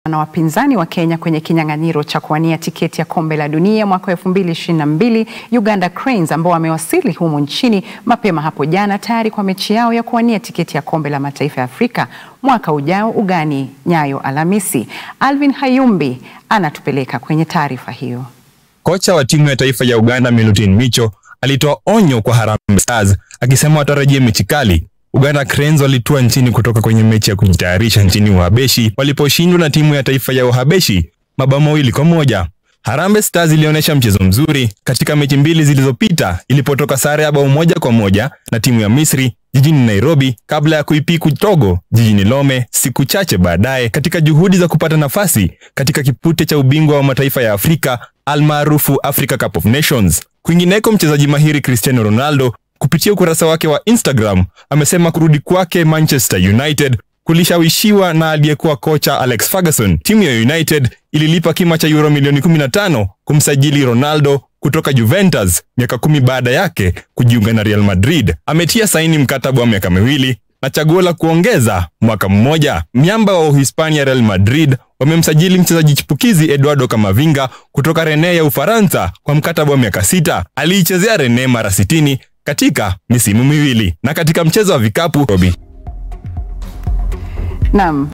na wapinzani wa Kenya kwenye kinyang'anyiro cha kuwania tiketi ya kombe la dunia mwaka 2022 Uganda Cranes ambao wamewasili humu nchini mapema hapo jana tayari kwa mechi yao ya kuwania tiketi ya kombe la mataifa ya Afrika mwaka ujao ugani Nyayo Alhamisi. Alvin Hayumbi anatupeleka kwenye taarifa hiyo. Kocha wa timu ya taifa ya Uganda Milutin Micho alitoa onyo kwa Harambee Stars akisema watarajie mechi kali. Uganda Cranes walitua nchini kutoka kwenye mechi ya kujitayarisha nchini Uhabeshi waliposhindwa na timu ya taifa ya Uhabeshi mabao mawili kwa moja. Harambee Stars ilionyesha mchezo mzuri katika mechi mbili zilizopita ilipotoka sare ya bao moja kwa moja na timu ya Misri jijini Nairobi kabla ya kuipiku Togo jijini Lome siku chache baadaye katika juhudi za kupata nafasi katika kipute cha ubingwa wa mataifa ya Afrika almaarufu Africa Cup of Nations. Kwingineko, mchezaji mahiri Cristiano Ronaldo kupitia ukurasa wake wa Instagram amesema kurudi kwake Manchester United kulishawishiwa na aliyekuwa kocha Alex Ferguson. Timu ya United ililipa kima cha euro milioni 15 kumsajili Ronaldo kutoka Juventus miaka kumi baada yake kujiunga na Real Madrid. Ametia saini mkataba wa miaka miwili na chaguo la kuongeza mwaka mmoja. Miamba wa Uhispania Real Madrid wamemsajili mchezaji chipukizi Eduardo Camavinga kutoka Rennes ya Ufaransa kwa mkataba wa miaka sita. Aliichezea Rennes mara 60 katika misimu miwili. Na katika mchezo wa vikapu Robi Naam.